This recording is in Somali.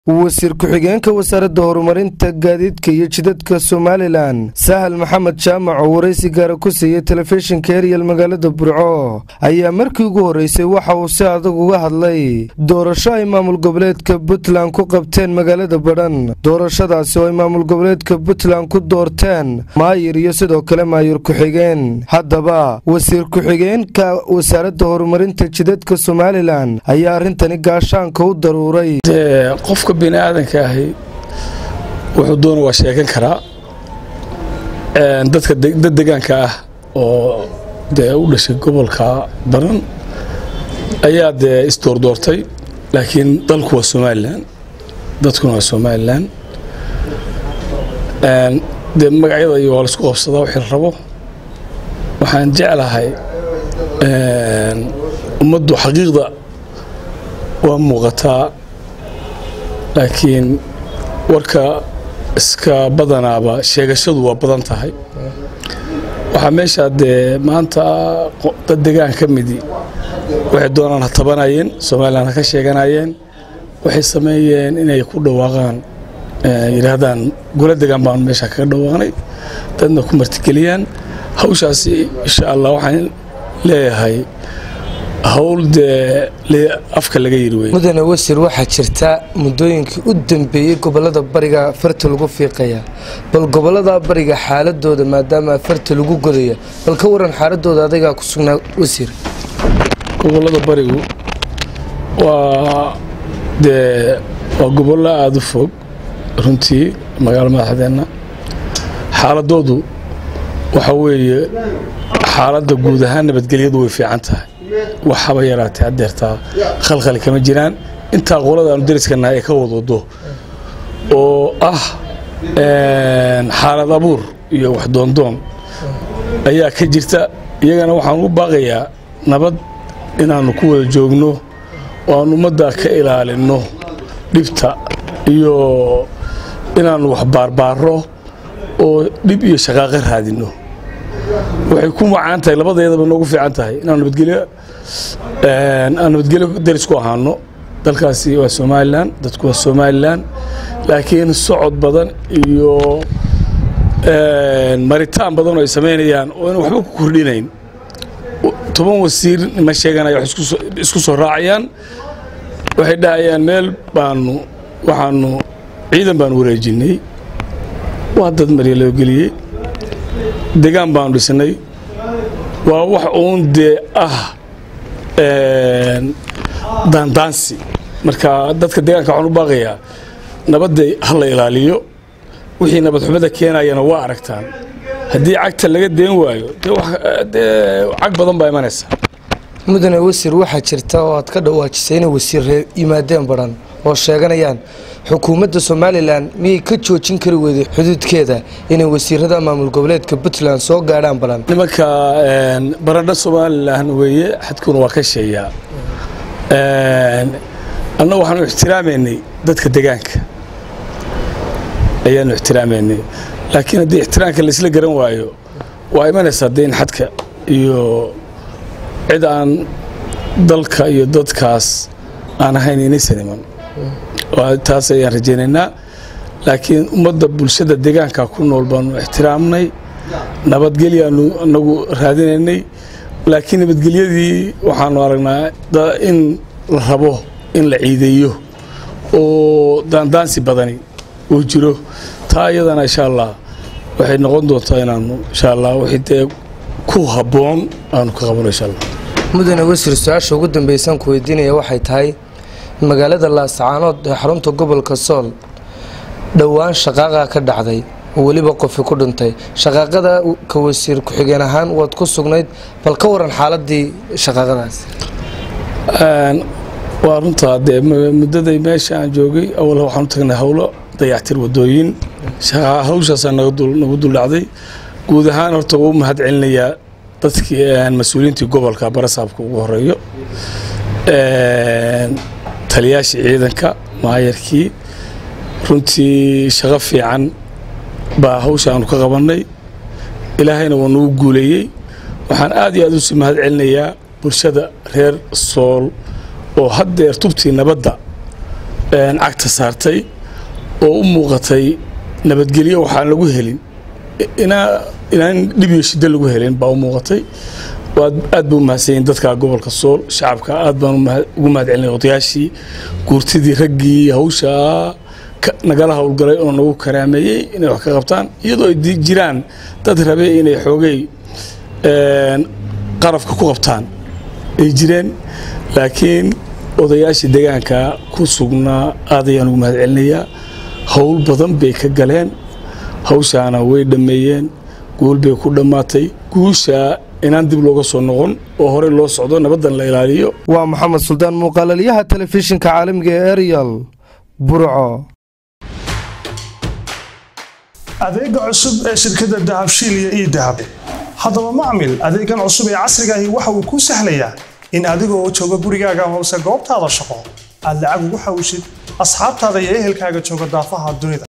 wasiir ku-xigeenka wasaaradda horumarinta gaadiidka iyo jidadka somalilan sahal maxamed jaamac oo waraysi gaara ku siiyey telefishinka eryal magaalada burco ayaa markii ugu horreysay waxa uu si adag uga hadlay doorasho ay maamul goboleedka puntland ku qabteen magaalada badhan doorashadaasi oo ay maamul goboleedka puntland ku doorteen maayir iyo sidoo kale maayir ku-xigeen haddaba wasiir ku-xigeenka wasaaradda horumarinta jidadka somalilan ayaa arrintani gaashaanka u daruuray qofka bini aadanka ahi wuxuu doona waa sheegan karaa dadka dad degaanka ah oo dee u dhashay gobolka baran ayaa dee isdoordoortay laakiin dalku waa somalilan dadkuna waa somalilan dee magacyada iyo waa laisku qabsadaa wixii la rabo waxaan jeclahay ummaddu xaqiiqda waa muuqataa laakiin warka iska badanaaba sheegashadu waa badan tahay waxaa meeshaa dee maanta dad degaan ka midi waxay doonaan ha tabanayeen somalilan ha ka sheeganayeen waxay sameeyeen inay ku dhawaaqaan yidhaahdaan golo degaan baanu meesha kaga dhawaaqnay dadna ku martigeliyaan hawshaasi insha allah waxaan leeyahay hawl dee afka laga yiri wey mudane wasiir waxaa jirta muddooyinkii u dambeeyey gobolada bariga farta lagu fiiqaya bal gobolada bariga xaaladooda maadaama farta lagu godaya bal ka waran xaaladooda adagaa ku sugnaa wasiir gobolada barigu waa dee waa gobollo aada u fog runtii magaalo madaxdeenna xaaladoodu waxa weeye xaaladda guud ahaan nabadgelyadu way fiican tahay waxaba yaraatay haddeertaa khalkhali kama jiraan intaa qolada aanu dariskanahay ay ka wadwado oo ah xaalad abuur iyo wax doondoon ayaa ka jirta iyagana waxaan u baaqayaa nabad inaannu ku wada joogno oo aan ummadda ka ilaalinno dhibta iyo inaannu wax baarbaaro oo dhib iyo shaqaaqo raadinno waxay ku macaan tahay labadeedaba noogu fiican tahay inaan nabadgelyo aan nabadgelyo daris ku ahaano dalkaasi waa somalilan dadku waa somalilan laakiin socod badan iyo maritaan badan oo ay samaynayaan oo ina waxba ku kordhinayn toban wasiir ma sheeganaya wax isku soo raacayaan waxay dhahayaan meel baanu waxaanu ciidan baanu wareejinnay waa dad marya loo geliyey degaan baanu dhisnay waa wax uun dee ah daandaansi marka dadka deegaanka waxaan u baaqayaa nabadda ha la ilaaliyo wixii nabad xumada keenayana waa aragtaan haddii cagta laga deen waayo dee cag badan baa imanaysa mudane wasiir waxaa jirta oo aad ka dhawaajisay inay wasiirree yimaadeen badhan oo sheeganayaan xukuumadda somalilan miyay ka joojin kari weyday xuduudkeeda inay wasiirada maamul goboleedka puntland soo gaadhaan balan nimanka baradho somalilan weeye xadkuna waa ka sheeyaa annagu waxaanu ixtiraamaynay dadka degaanka ayaanu ixtiraamaynay laakiin haddii ixtiraamka laisla garan waayo waa imanaysaa dee in xadka iyo cid aan dalka iyo dadkaas aan ahayn inaysan iman taas ayaan rajaynaynaa laakiin ummadda bulshada deegaanka ku nool baanu ixtiraamnay nabadgelyaanu inagu raadinaynay laakiin nabadgelyadii waxaanu aragnaa in la rabo in la ciideeyo oo daandaansi badani uu jiro taa iyadana insha allah waxay noqon doontaa inaanu insha allah wixii dee ku habboon aanu ka qabano insha allah mudane wasiir su-aasha ugu dambaysan ku weydiinaya waxay tahay magaalada laascaanood ee xarunta gobolka sool dhowaan shaqaaqa ka dhacday oo weliba qofi ku dhintay shaqaaqada ka wasiir ku-xigeen ahaan waad ku sugnayd bal ka waran xaaladii shaqaaqadaas waa runtaa dee muddaday meesha aan joogay awal waxaan u tagnay howlo dayactir wadooyin hawshaasaa nagu duldhacday guud ahaan horta wuu mahad celinayaa dadkii mas-uuliyiintii gobolka barasaabka ugu horeeyo taliyaashii ciidanka maayarkii runtii shaqo fiican baa hawsha aanu ka qabannay ilaahayna waa nagu guuleeyey waxaan aad iyo aad usii mahad celinayaa bulshada reer sool oo haddeer tubtii nabadda cagta saartay oo u muuqatay nabadgelyo waxaan lagu helin inaan dhib iyo shiddo lagu helin baa u muuqatay aad ba u mahadsanyiin dadka gobolka sool shacabka aad baan ugu mahad celinay odayaashii guurtidii raggii hawshaa nagala howlgalay oo nagu karaameeyey inay wax ka qabtaan iyadoo ay jiraan dad rabe inay xoogay qarafka ku qabtaan ay jireen laakiin odayaashii deegaanka ku sugnaa aad ayaan ugu mahad celinayaa howl badan bay ka galeen hawshaana way dhammeeyeen guul bay ku dhammaatay guusha inaan dib looga soo noqon oo horey loo socdo nabaddan la ilaaliyo waa maxamed suldaan muuqaalalyaha telefishinka caalamiga ee eryal burco adeega cusub ee shirkadda dahabshiil iyo ii dahab haddaba macmil adeegan cusub ee casrigaahi waxa uu kuu sahlayaa in adigoo jooga gurigaaga hoose goobtaada shaqo aad lacag ugu xawshid asxaabtaada iyo ehelkaaga jooga daafaha dunida